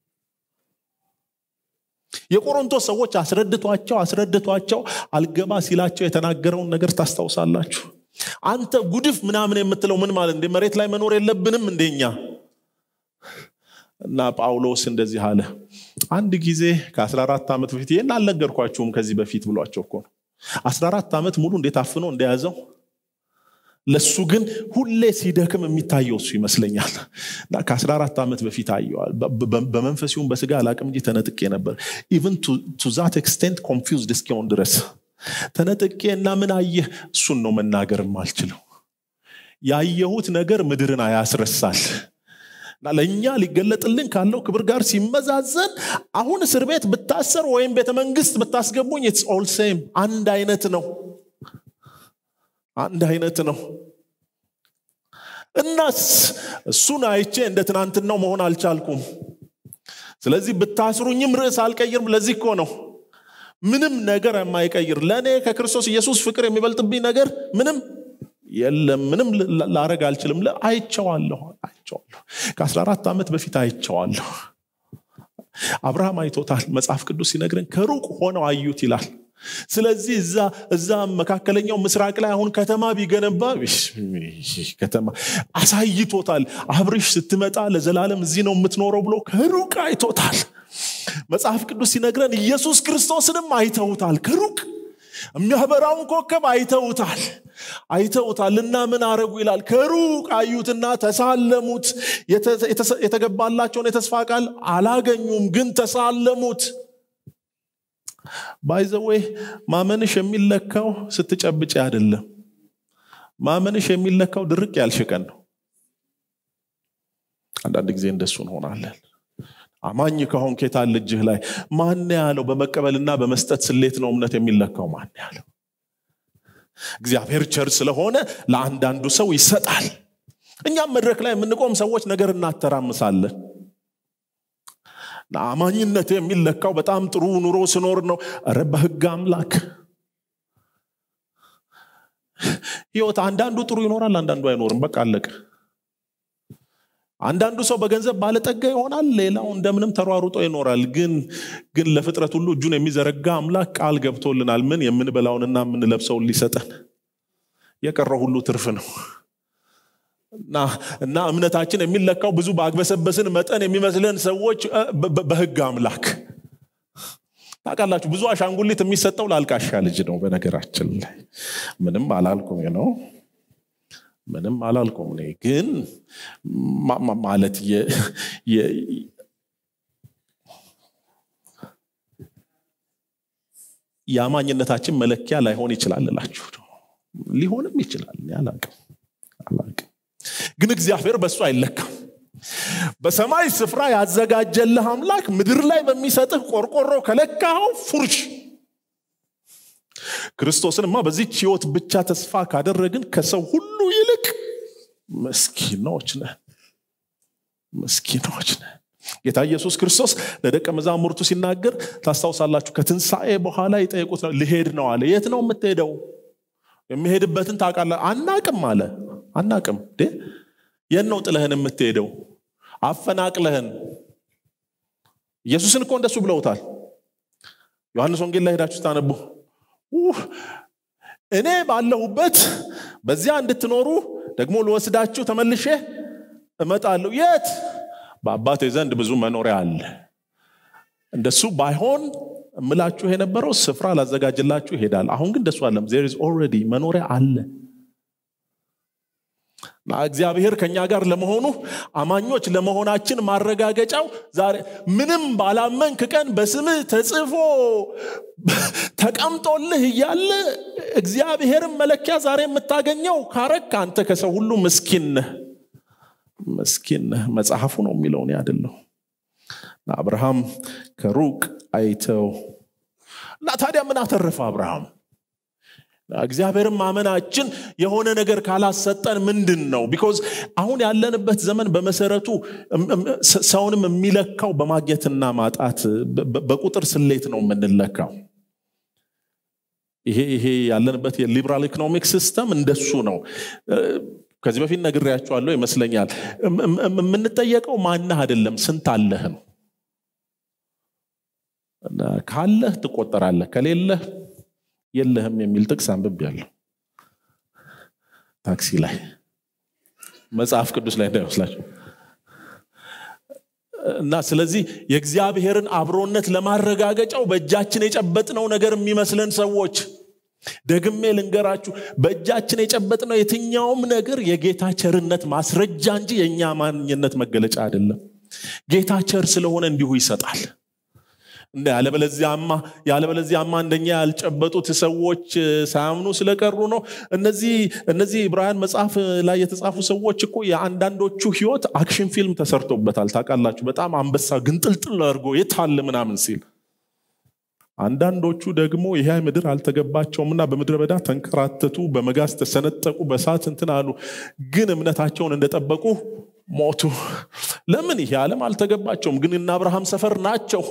የቆሮንቶስ ሰዎች አስረድቷቸው አስረድቷቸው አልገባ ሲላቸው የተናገረውን ነገር ታስታውሳላችሁ አንተ ጉድፍ ምናምን የምትለው ምን ማለት እንደ መሬት ላይ መኖር የለብንም እንደኛ እና ጳውሎስ እንደዚህ አለ አንድ ጊዜ ከ14 ዓመት በፊት ይህን አልነገርኳችሁም ከዚህ በፊት ብሏቸው እኮ ነው 14 ዓመት ሙሉ እንዴት አፍኖ እንደያዘው ለሱ ግን ሁሌ ሲደክም የሚታየው እሱ ይመስለኛል እና ከ14 ዓመት በፊት አየዋል በመንፈሲሁም በስጋ አላቅም እንጂ ተነጥቄ ነበር ኢቨን ቱ ዛት ኤክስቴንት ኮንፊውዝድ እስኪሆን ድረስ ተነጥቄ እና ምን አየህ እሱን ነው መናገርም አልችለው ያየሁት ነገር ምድርን አያስረሳል እና ለእኛ ሊገለጥልን ካለው ክብር ጋር ሲመዛዘን አሁን እስር ቤት ብታሰር ወይም ቤተ መንግስት ብታስገቡኝ ኢትስ ኦል ሴም አንድ አይነት ነው አንድ አይነት ነው እናስ እሱን አይቼ እንደ ትናንትናው መሆን አልቻልኩም ስለዚህ ብታስሩኝም ርዕስ አልቀይርም ለዚህ እኮ ነው ምንም ነገር የማይቀይር ለእኔ ከክርስቶስ ኢየሱስ ፍቅር የሚበልጥብኝ ነገር ምንም የለም ምንም ላረግ አልችልም አይቸዋለሁ አይቸዋለሁ ከ14 ዓመት በፊት አይቸዋለሁ አብርሃም አይቶታል መጽሐፍ ቅዱስ ሲነግረን ከሩቅ ሆነው አዩት ይላል ስለዚህ እዛ እዛ መካከለኛው ምስራቅ ላይ አሁን ከተማ ቢገነባ ከተማ አሳይቶታል አብርሽ ስትመጣ ለዘላለም እዚህ ነው የምትኖረው ብሎ ከሩቅ አይቶታል መጽሐፍ ቅዱስ ሲነግረን ኢየሱስ ክርስቶስንም አይተውታል ከሩቅ የሚያበራውን ኮከብ አይተውታል አይተውታል እና ምን አረጉ ይላል ከሩቅ አዩትና ተሳለሙት የተገባላቸውን የተስፋ ቃል አላገኙም ግን ተሳለሙት ባይዘዌ ማመንሽ የሚለካው ስትጨብጭ አይደለም ማመንሽ የሚለካው ድርቅ ያልሽቀን ነው አንዳንድ ጊዜ እንደሱ እንሆናለን አማኝ ከሆን ኬታል እጅህ ላይ ማን ያለው በመቀበልና በመስጠት ስሌት ነው እምነት የሚለካው ማን ያለው እግዚአብሔር ቸር ስለሆነ ለአንዳንዱ ሰው ይሰጣል እኛም መድረክ ላይ የምንቆም ሰዎች ነገር እናተራምሳለን አማኝነት የሚለካው በጣም ጥሩ ኑሮ ስኖር ነው ረ በህግ አምላክ ህይወት አንዳንዱ ጥሩ ይኖራል አንዳንዱ አይኖርም በቃ አለቀ አንዳንዱ ሰው በገንዘብ ባለጠጋ ይሆናል ሌላው እንደምንም ተሯሩጦ ይኖራል ግን ግን ለፍጥረት ሁሉ እጁን የሚዘረጋ አምላክ ቃል ገብቶልናል ምን የምንበላውንና የምንለብሰውን ሊሰጠን የቀረው ሁሉ ትርፍ ነው እና እምነታችን የሚለካው ብዙ ባግበሰበስን መጠን የሚመስለን ሰዎች በህግ አምላክ ታውቃላችሁ ብዙ አሻንጉሊት የሚሰጠው ላልቃሻ ልጅ ነው በነገራችን ላይ ምንም አላልኩም ነው ምንም አላልኩም እኔ ግን ማለት የአማኝነታችን መለኪያ ላይሆን ይችላል እላችሁ ሊሆንም ይችላል አላቅም አላቅም ግን እግዚአብሔር በእሱ አይለካም በሰማይ ስፍራ ያዘጋጀልህ አምላክ ምድር ላይ በሚሰጥህ ቆርቆሮ ከለካኸው ፉርሽ ክርስቶስንማ በዚች ህይወት ብቻ ተስፋ ካደረግን ከሰው ሁሉ ይልቅ መስኪኖች ነን መስኪኖች ነን ጌታ ኢየሱስ ክርስቶስ ለደቀ መዛሙርቱ ሲናገር ታስታውሳላችሁ ከትንሣኤ በኋላ ይጠይቁት ነው ልሄድ ነው አለ የት ነው የምትሄደው የሚሄድበትን ታውቃለ አናቅም አለ አናቅም የት ነው ጥለህን የምትሄደው አፈናቅለህን ኢየሱስን እኮ እንደሱ ብለውታል ዮሐንስ ወንጌል ላይ ሄዳችሁ ስታነቡ እኔ ባለሁበት በዚያ እንድትኖሩ ደግሞ ልወስዳችሁ ተመልሼ እመጣለሁ የት በአባቴ ዘንድ ብዙ መኖሪያ አለ እንደሱ ባይሆን እምላችሁ የነበረው ስፍራ ላዘጋጅላችሁ ይሄዳል አሁን ግን እንደሱ አለም ዜር ኦልሬዲ መኖሪያ አለ እግዚአብሔር ከኛ ጋር ለመሆኑ አማኞች ለመሆናችን ማረጋገጫው ዛሬ ምንም ባላመንክ ቀን በስምህ ተጽፎ ተቀምጦልህ እያለ እግዚአብሔርን መለኪያ ዛሬ የምታገኘው ካረክ አንተ ከሰው ሁሉ ምስኪን ነህ ምስኪን ነህ መጽሐፉ ነው የሚለው እኔ አይደለሁ አብርሃም ከሩቅ አይተው እና ታዲያ ምን አተረፈ አብርሃም እግዚአብሔርን ማመናችን የሆነ ነገር ካላሰጠን ምንድን ነው ቢኮዝ አሁን ያለንበት ዘመን በመሰረቱ ሰውንም የሚለካው በማግኘትና ማጣት በቁጥር ስሌት ነው የምንለካው ይሄ ይሄ ያለንበት የሊበራል ኢኮኖሚክ ሲስተም እንደሱ ነው ከዚህ በፊት ነግሬያቸዋለሁ ይመስለኛል የምንጠየቀው ማነህ አይደለም ስንት አለህ ነው ካለህ ትቆጠራለህ ከሌለህ የለህም የሚል ጥቅስ አንብብ ያለው ታክሲ ላይ መጽሐፍ ቅዱስ ላይ እንዳይመስላቸው እና ስለዚህ የእግዚአብሔርን አብሮነት ለማረጋገጫው በእጃችን የጨበጥነው ነገር የሚመስለን ሰዎች ደግሜ ልንገራችሁ በእጃችን የጨበጥነው የትኛውም ነገር የጌታ ቸርነት ማስረጃ እንጂ የእኛ ማንኝነት መገለጫ አይደለም ጌታ ቸር ስለሆነ እንዲሁ ይሰጣል እንደ ያለበለዚያማ ያለበለዚያማ እንደኛ ያልጨበጡት ሰዎች ሳያምኑ ስለቀሩ ነው እነዚህ እነዚህ ዕብራውያን መጽሐፍ ላይ የተጻፉ ሰዎች እኮ የአንዳንዶቹ ህይወት አክሽን ፊልም ተሰርቶበታል ታውቃላችሁ በጣም አንበሳ ግንጥልጥል አድርጎ የታለ ምናምን ሲል አንዳንዶቹ ደግሞ ይህ ምድር አልተገባቸውምና በምድረ በዳ ተንከራተቱ በመጋዝ ተሰነጠቁ በሳት እንትን አሉ ግን እምነታቸውን እንደጠበቁ ሞቱ ለምን ይሄ ዓለም አልተገባቸውም ግን እና አብርሃም ሰፈር ናቸው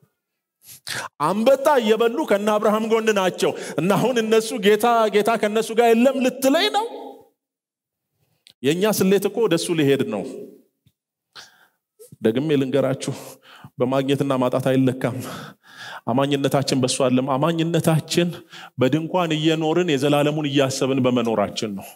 አንበጣ እየበሉ ከነ አብርሃም ጎን ናቸው እና አሁን እነሱ ጌታ ጌታ ከነሱ ጋር የለም ልትለይ ነው የእኛ ስሌት እኮ ወደሱ ሊሄድ ነው ደግሜ ልንገራችሁ በማግኘትና ማጣት አይለካም አማኝነታችን በሱ አለም አማኝነታችን በድንኳን እየኖርን የዘላለሙን እያሰብን በመኖራችን ነው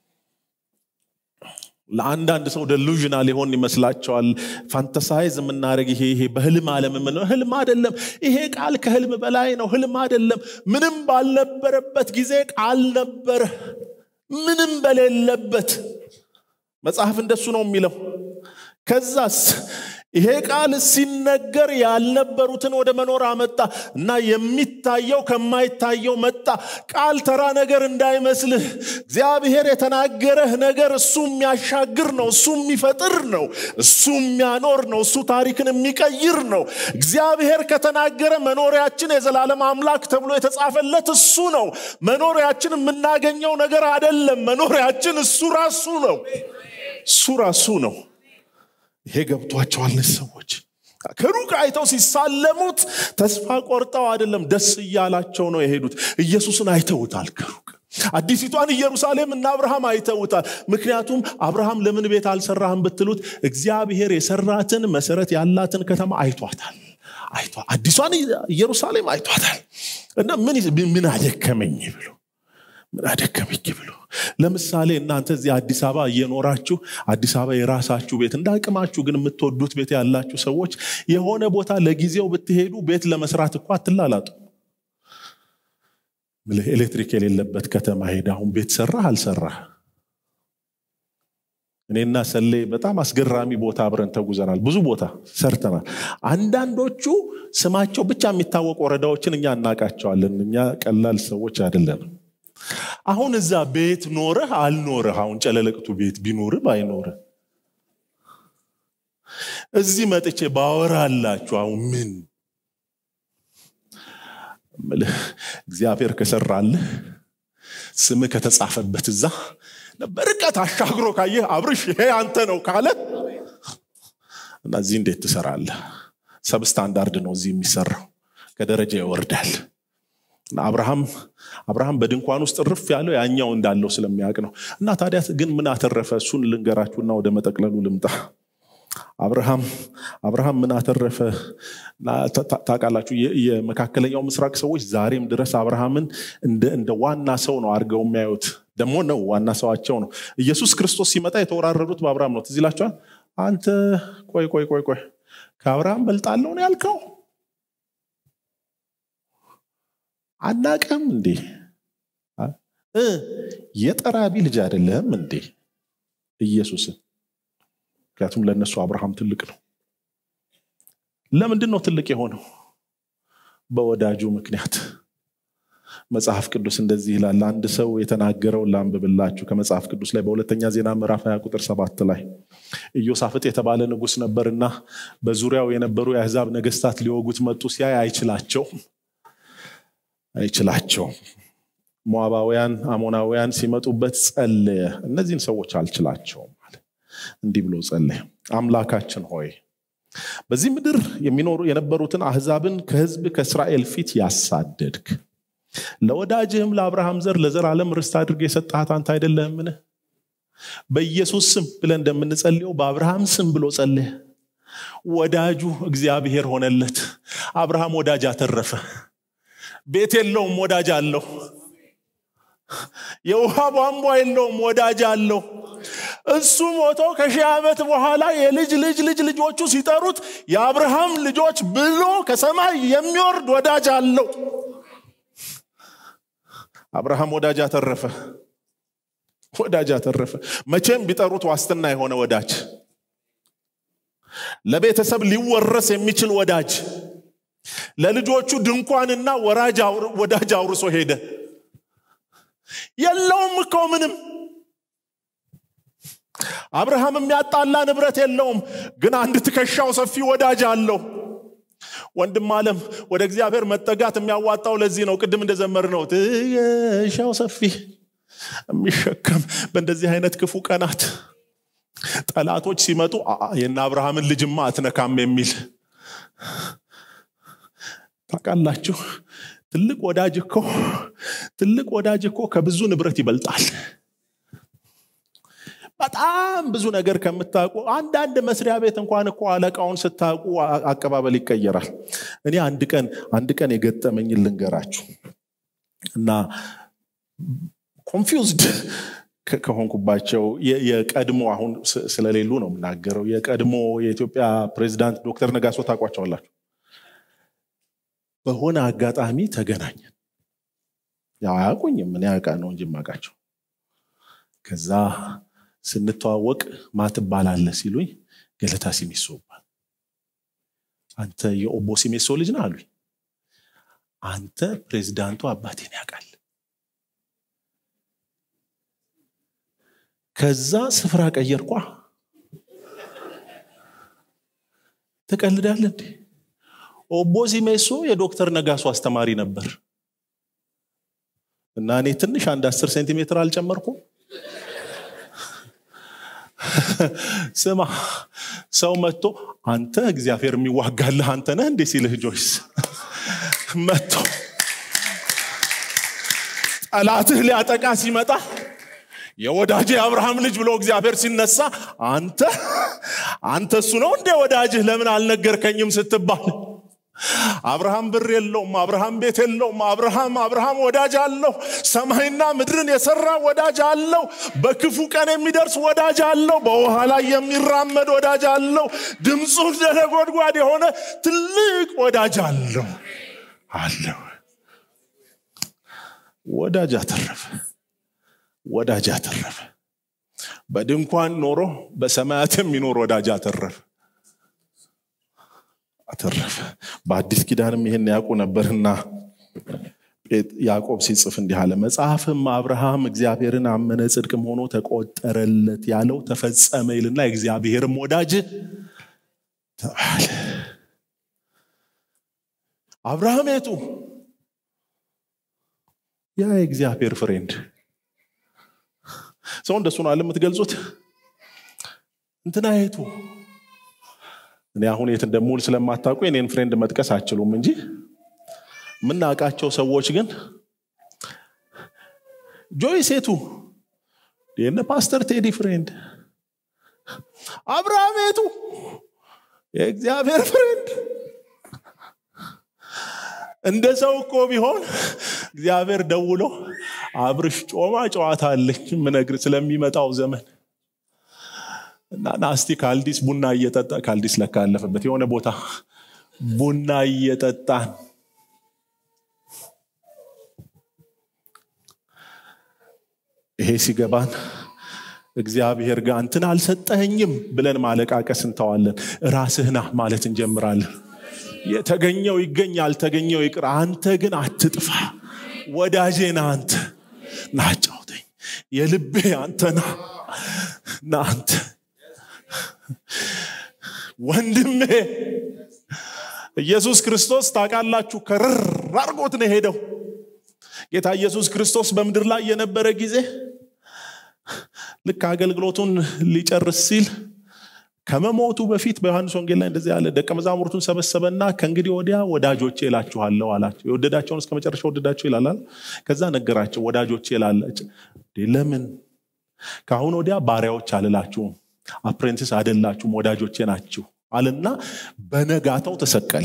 ለአንዳንድ ሰው ደሉዥናል ሊሆን ይመስላቸዋል ፋንተሳይዝ የምናደረግ ይሄ ይሄ በህልም አለም የምንለው ህልም አይደለም ይሄ ቃል ከህልም በላይ ነው ህልም አይደለም ምንም ባልነበረበት ጊዜ ቃል ነበረ ምንም በሌለበት መጽሐፍ እንደሱ ነው የሚለው ከዛስ ይሄ ቃል ሲነገር ያልነበሩትን ወደ መኖር አመጣ እና የሚታየው ከማይታየው መጣ ቃል ተራ ነገር እንዳይመስልህ እግዚአብሔር የተናገረህ ነገር እሱ የሚያሻግር ነው እሱ የሚፈጥር ነው እሱ የሚያኖር ነው እሱ ታሪክን የሚቀይር ነው እግዚአብሔር ከተናገረ መኖሪያችን የዘላለም አምላክ ተብሎ የተጻፈለት እሱ ነው መኖሪያችን የምናገኘው ነገር አይደለም መኖሪያችን እሱ ራሱ ነው እሱ ራሱ ነው ይሄ ገብቷቸዋል ሰዎች ከሩቅ አይተው ሲሳለሙት ተስፋ ቆርጠው አይደለም ደስ እያላቸው ነው የሄዱት ኢየሱስን አይተውታል ከሩቅ አዲሲቷን ኢየሩሳሌም እና አብርሃም አይተውታል ምክንያቱም አብርሃም ለምን ቤት አልሰራህም ብትሉት እግዚአብሔር የሰራትን መሰረት ያላትን ከተማ አይቷታል አይቷ አዲሷን ኢየሩሳሌም አይቷታል እና ምን ምን አደከመኝ ብሎ ምን አደከመኝ ብሎ ለምሳሌ እናንተ እዚህ አዲስ አበባ እየኖራችሁ አዲስ አበባ የራሳችሁ ቤት እንደ አቅማችሁ ግን የምትወዱት ቤት ያላችሁ ሰዎች የሆነ ቦታ ለጊዜው ብትሄዱ ቤት ለመስራት እኮ አትላላጡ ኤሌክትሪክ የሌለበት ከተማ ሄደ አሁን ቤት ሰራህ አልሰራህ እኔና ሰሌ በጣም አስገራሚ ቦታ አብረን ተጉዘናል ብዙ ቦታ ሰርተናል አንዳንዶቹ ስማቸው ብቻ የሚታወቅ ወረዳዎችን እኛ እናቃቸዋለን እኛ ቀላል ሰዎች አይደለንም አሁን እዛ ቤት ኖረህ አልኖረህ አሁን ጨለለቅቱ ቤት ቢኖርህ ባይኖርህ እዚህ መጥቼ ባወራላችሁ አሁን ምን እግዚአብሔር ከሰራልህ ስምህ ከተጻፈበት እዛ በርቀት አሻግሮ ካየህ አብርሽ ይሄ አንተ ነው ካለ እና እዚህ እንዴት ትሰራለህ ሰብስታንዳርድ ነው እዚህ የሚሰራው ከደረጃ ይወርዳል አብርሃም አብርሃም በድንኳን ውስጥ ርፍ ያለው ያኛው እንዳለው ስለሚያውቅ ነው እና ታዲያ ግን ምን አተረፈ እሱን ልንገራችሁና ወደ መጠቅለሉ ልምጣ አብርሃም አብርሃም ምን አተረፈ ታውቃላችሁ የመካከለኛው ምስራቅ ሰዎች ዛሬም ድረስ አብርሃምን እንደ ዋና ሰው ነው አድርገው የሚያዩት ደግሞ ነው ዋና ሰዋቸው ነው ኢየሱስ ክርስቶስ ሲመጣ የተወራረዱት በአብርሃም ነው ትዝ ይላችኋል አንተ ቆይ ቆይ ቆይ ቆይ ከአብርሃም በልጣለሁ ነው ያልከው አናቀም እንዴ የጠራቢ ልጅ አይደለም እንዴ ኢየሱስን ምክንያቱም ለእነሱ አብርሃም ትልቅ ነው ለምንድን ነው ትልቅ የሆነው በወዳጁ ምክንያት መጽሐፍ ቅዱስ እንደዚህ ይላል አንድ ሰው የተናገረው ላንብብላችሁ ከመጽሐፍ ቅዱስ ላይ በሁለተኛ ዜና ምዕራፍ 20 ቁጥር ሰባት ላይ ኢዮሳፍጥ የተባለ ንጉስ ነበርና በዙሪያው የነበሩ የአህዛብ ነገስታት ሊወጉት መጡ ሲያይ አይችላቸው አይችላቸውም ሞዓባውያን አሞናውያን ሲመጡበት ጸለየ እነዚህን ሰዎች አልችላቸውም አለ እንዲህ ብሎ ጸለየ አምላካችን ሆይ በዚህ ምድር የሚኖሩ የነበሩትን አህዛብን ከህዝብ ከእስራኤል ፊት ያሳደድክ ለወዳጅህም ለአብርሃም ዘር ለዘላለም ርስት አድርገ የሰጣት አንተ አይደለህምን በኢየሱስ ስም ብለን እንደምንጸልየው በአብርሃም ስም ብሎ ጸለየ ወዳጁ እግዚአብሔር ሆነለት አብርሃም ወዳጅ አተረፈ ቤት የለውም ወዳጅ አለው የውሃ ቧንቧ የለውም ወዳጅ አለው እሱ ሞቶ ከሺህ ዓመት በኋላ የልጅ ልጅ ልጅ ልጆቹ ሲጠሩት የአብርሃም ልጆች ብሎ ከሰማይ የሚወርድ ወዳጅ አለው አብርሃም ወዳጅ አተረፈ ወዳጅ አተረፈ መቼም ቢጠሩት ዋስትና የሆነ ወዳጅ ለቤተሰብ ሊወረስ የሚችል ወዳጅ ለልጆቹ ድንኳንና ወዳጅ አውርሶ ሄደ የለውም እኮ ምንም አብርሃም የሚያጣላ ንብረት የለውም ግን አንድ ትከሻው ሰፊ ወዳጅ አለው ወንድም አለም ወደ እግዚአብሔር መጠጋት የሚያዋጣው ለዚህ ነው ቅድም እንደዘመር ነው ትከሻው ሰፊ የሚሸከም በእንደዚህ አይነት ክፉ ቀናት ጠላቶች ሲመጡ የነ አብርሃምን ልጅማ አትነካም የሚል ታውቃላችሁ ትልቅ ወዳጅ እኮ ትልቅ ወዳጅ እኮ ከብዙ ንብረት ይበልጣል በጣም ብዙ ነገር ከምታውቁ አንዳንድ መስሪያ ቤት እንኳን እኮ አለቃውን ስታውቁ አቀባበል ይቀየራል እኔ አንድ ቀን አንድ ቀን የገጠመኝን ልንገራችሁ እና ኮንፊውዝድ ከሆንኩባቸው የቀድሞ አሁን ስለሌሉ ነው የምናገረው የቀድሞ የኢትዮጵያ ፕሬዚዳንት ዶክተር ነጋሶ ታውቋቸዋላችሁ በሆነ አጋጣሚ ተገናኘን ያው አያውቁኝም ምን ያውቃ ነው እንጂ ማቃቸው ከዛ ስንተዋወቅ ማትባላለ ሲሉኝ ገለታ ሲሜሶ ይባል አንተ የኦቦ ሲሜሶ ልጅ ነህ አሉኝ አንተ ፕሬዚዳንቱ አባቴን ያውቃል ከዛ ስፍራ ቀየርኳ ትቀልዳለ እንዴ ኦቦ ሲሜሶ የዶክተር ነጋሶ አስተማሪ ነበር እና እኔ ትንሽ አንድ አስር ሴንቲሜትር አልጨመርኩም ስማ ሰው መጥቶ አንተ እግዚአብሔር የሚዋጋልህ አንተ ነህ እንዴ ሲልህ ጆይስ መጥቶ ጠላትህ ሊያጠቃ ሲመጣ የወዳጅ የአብርሃም ልጅ ብሎ እግዚአብሔር ሲነሳ አንተ አንተ እሱ ነው እንዴ ወዳጅህ ለምን አልነገርከኝም ስትባል አብርሃም ብር የለውም አብርሃም ቤት የለውም አብርሃም አብርሃም ወዳጅ አለው ሰማይና ምድርን የሰራ ወዳጅ አለው በክፉ ቀን የሚደርስ ወዳጅ አለው በውሃ ላይ የሚራመድ ወዳጅ አለው ድምፁ እንደ ነጎድጓድ የሆነ ትልቅ ወዳጅ አለው አለው ወዳጅ አተረፈ ወዳጅ አተረፈ በድንኳን ኖሮ በሰማያት የሚኖር ወዳጅ አተረፈ አተረፈ በአዲስ ኪዳንም ይህን ያውቁ ነበርና ያዕቆብ ሲጽፍ እንዲህ አለ መጽሐፍም አብርሃም እግዚአብሔርን አመነ ጽድቅም ሆኖ ተቆጠረለት ያለው ተፈጸመ ይልና የእግዚአብሔርም ወዳጅ ተባለ አብርሃም የቱ ያ የእግዚአብሔር ፍሬንድ ሰው እንደሱ ነው አለ የምትገልጹት እንትና የቱ እኔ አሁን የት እንደምውል ስለማታውቁ የኔን ፍሬንድ መጥቀስ አችሉም እንጂ የምናውቃቸው ሰዎች ግን ጆይ ሴቱ የነ ፓስተር ቴዲ ፍሬንድ አብርሃም የቱ የእግዚአብሔር ፍሬንድ እንደ ሰው እኮ ቢሆን እግዚአብሔር ደውሎ አብርሽ ጮማ ጨዋታ አለኝ ምነግር ስለሚመጣው ዘመን እና ናስቲ ካልዲስ ቡና እየጠጣ ካልዲስ ለካ ያለፈበት የሆነ ቦታ ቡና እየጠጣን ይሄ ሲገባን እግዚአብሔር ጋር እንትን አልሰጠኸኝም ብለን ማለቃቀስ እንተዋለን ራስህና ማለት እንጀምራለን የተገኘው ይገኝ ያልተገኘው ይቅር አንተ ግን አትጥፋ ወዳጄና አንተ ናጫውተኝ የልቤ አንተና ና አንተ ወንድሜ ኢየሱስ ክርስቶስ ታውቃላችሁ ከርር አርጎት ነው ሄደው ጌታ ኢየሱስ ክርስቶስ በምድር ላይ የነበረ ጊዜ ልክ አገልግሎቱን ሊጨርስ ሲል ከመሞቱ በፊት በዮሐንስ ወንጌል ላይ እንደዚህ ያለ ደቀ መዛሙርቱን ሰበሰበና ከእንግዲህ ወዲያ ወዳጆቼ እላችኋለሁ አላቸው የወደዳቸውን እስከ መጨረሻ ወደዳቸው ይላል ከዛ ነገራቸው ወዳጆቼ ይላለች ለምን ከአሁን ወዲያ ባሪያዎች አልላችሁም አፕሬንቲስ አደላችሁም ወዳጆቼ ናችሁ አልና በነጋታው ተሰቀለ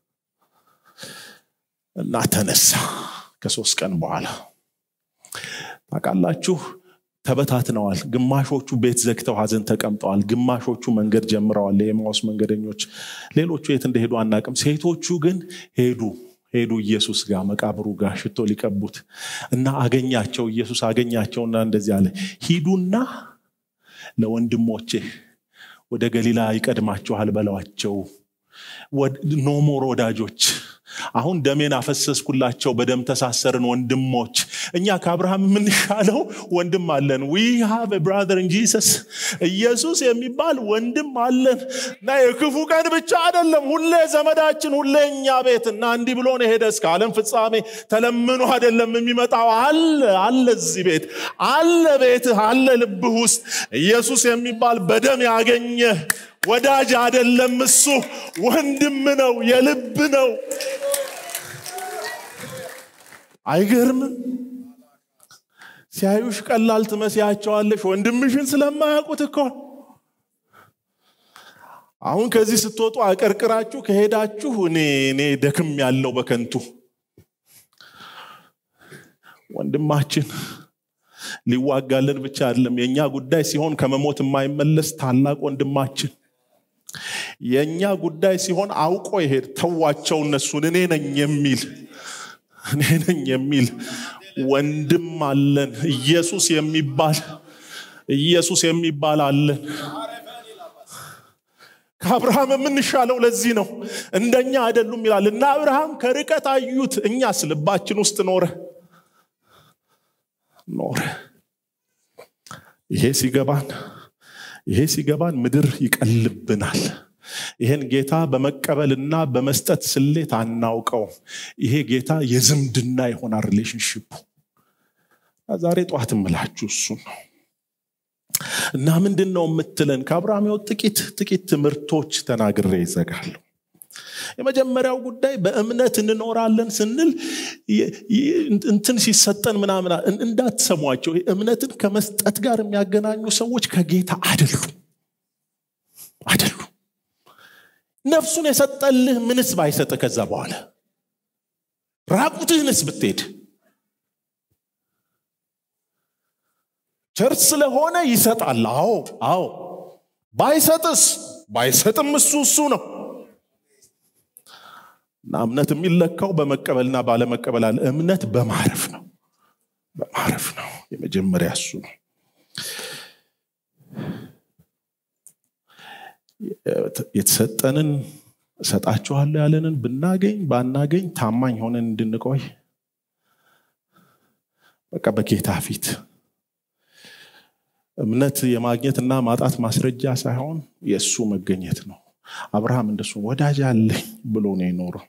እና ተነሳ ከሶስት ቀን በኋላ ታውቃላችሁ ተበታትነዋል ግማሾቹ ቤት ዘግተው ሀዘን ተቀምጠዋል ግማሾቹ መንገድ ጀምረዋል የኤማውስ መንገደኞች ሌሎቹ የት እንደሄዱ አናቅም ሴቶቹ ግን ሄዱ ሄዱ ኢየሱስ ጋር መቃብሩ ጋር ሽቶ ሊቀቡት እና አገኛቸው ኢየሱስ አገኛቸውና እንደዚህ አለ ሂዱና ለወንድሞቼ ወደ ገሊላ ይቀድማችኋል በለዋቸው ኖሞር ወዳጆች አሁን ደሜን አፈሰስኩላቸው በደም ተሳሰርን ወንድሞች እኛ ከአብርሃም የምንሻለው ወንድም አለን ዊ ሃቭ ብራዘር ጂሰስ ኢየሱስ የሚባል ወንድም አለን እና የክፉ ቀን ብቻ አይደለም ሁሌ ዘመዳችን ሁሌ እኛ ቤት እና እንዲህ ብሎ ነው ሄደ እስከ ዓለም ፍጻሜ ተለምኖ አይደለም የሚመጣው አለ አለ እዚህ ቤት አለ ቤትህ አለ ልብህ ውስጥ ኢየሱስ የሚባል በደም ያገኘ ወዳጅ አይደለም እሱ ወንድም ነው የልብ ነው አይገርምም ሲያዩሽ ቀላል ትመስያቸዋለሽ ወንድምሽን ስለማያውቁት እኮ አሁን ከዚህ ስትወጡ አቀርቅራችሁ ከሄዳችሁ እኔ እኔ ደክም ያለው በከንቱ ወንድማችን ሊዋጋልን ብቻ አይደለም የእኛ ጉዳይ ሲሆን ከመሞት የማይመለስ ታላቅ ወንድማችን የእኛ ጉዳይ ሲሆን አውቆ ይሄድ ተዋቸው እነሱን እኔ ነኝ የሚል እኔ ነኝ የሚል ወንድም አለን ኢየሱስ የሚባል ኢየሱስ የሚባል አለን ከአብርሃም የምንሻለው ለዚህ ነው እንደኛ አይደሉም ይላል እና አብርሃም ከርቀት አዩት እኛስ ልባችን ውስጥ ኖረ ኖረ ይሄ ሲገባን ይሄ ሲገባን ምድር ይቀልብናል ይሄን ጌታ በመቀበልና በመስጠት ስሌት አናውቀውም ይሄ ጌታ የዝምድና ይሆናል ሪሌሽንሽፑ ዛሬ ጠዋት ምላችሁ እሱ ነው እና ምንድን ነው የምትለን ከአብርሃም ጥቂት ጥቂት ትምህርቶች ተናግሬ ይዘጋሉ የመጀመሪያው ጉዳይ በእምነት እንኖራለን ስንል እንትን ሲሰጠን ምናምን እንዳትሰሟቸው እምነትን ከመስጠት ጋር የሚያገናኙ ሰዎች ከጌታ አይደሉም አይደሉም ነፍሱን የሰጠልህ ምንስ ባይሰጥ ከዛ በኋላ ራቁትህንስ ብትሄድ ቸርች ስለሆነ ይሰጣል አዎ አዎ ባይሰጥስ ባይሰጥም እሱ እሱ ነው እና እምነት የሚለካው በመቀበልና ባለመቀበል አለ እምነት በማረፍ ነው በማረፍ ነው የመጀመሪያ እሱ ነው የተሰጠንን እሰጣችኋለሁ ያለንን ብናገኝ ባናገኝ ታማኝ ሆነን እንድንቆይ በቃ በጌታ ፊት እምነት የማግኘትና ማጣት ማስረጃ ሳይሆን የእሱ መገኘት ነው አብርሃም እንደሱ ወዳጅ አለኝ ብሎ ነው የኖረው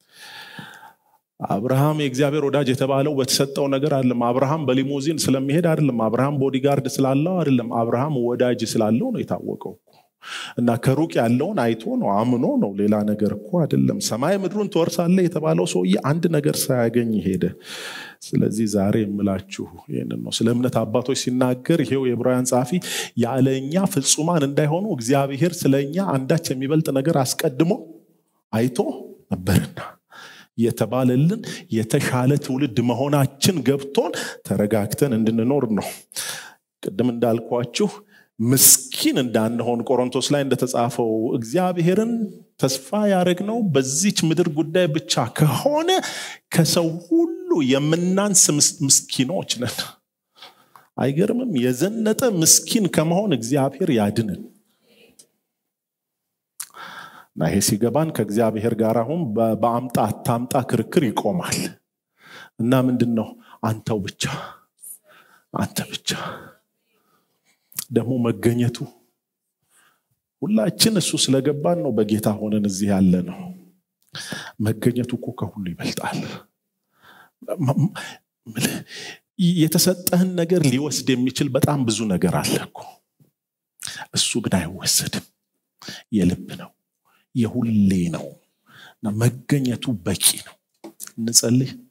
አብርሃም የእግዚአብሔር ወዳጅ የተባለው በተሰጠው ነገር አይደለም አብርሃም በሊሞዚን ስለሚሄድ አይደለም አብርሃም ቦዲጋርድ ስላለው አይደለም አብርሃም ወዳጅ ስላለው ነው የታወቀው እና ከሩቅ ያለውን አይቶ ነው አምኖ ነው ሌላ ነገር እኮ አይደለም ሰማይ ምድሩን ትወርሳለ የተባለው ሰውዬ አንድ ነገር ሳያገኝ ሄደ ስለዚህ ዛሬ የምላችሁ ይህንን ነው ስለ እምነት አባቶች ሲናገር ይሄው የዕብራውያን ጸሐፊ ያለኛ ፍጹማን እንዳይሆኑ እግዚአብሔር ስለኛ አንዳች የሚበልጥ ነገር አስቀድሞ አይቶ ነበርና የተባለልን የተሻለ ትውልድ መሆናችን ገብቶን ተረጋግተን እንድንኖር ነው ቅድም እንዳልኳችሁ ምስኪን እንዳንሆን ቆሮንቶስ ላይ እንደተጻፈው እግዚአብሔርን ተስፋ ያደረግነው በዚች ምድር ጉዳይ ብቻ ከሆነ ከሰው ሁሉ የምናንስ ምስኪኖች ነን አይገርምም የዘነጠ ምስኪን ከመሆን እግዚአብሔር ያድንን እና ይሄ ሲገባን ከእግዚአብሔር ጋር አሁን በአምጣ አታምጣ ክርክር ይቆማል እና ምንድን ነው አንተው ብቻ አንተ ብቻ ደግሞ መገኘቱ ሁላችን እሱ ስለገባን ነው በጌታ ሆነን እዚህ ያለ ነው መገኘቱ እኮ ከሁሉ ይበልጣል የተሰጠህን ነገር ሊወስድ የሚችል በጣም ብዙ ነገር አለ እኮ እሱ ግን አይወሰድም የልብ ነው የሁሌ ነው እና መገኘቱ በቂ ነው እንጸልይ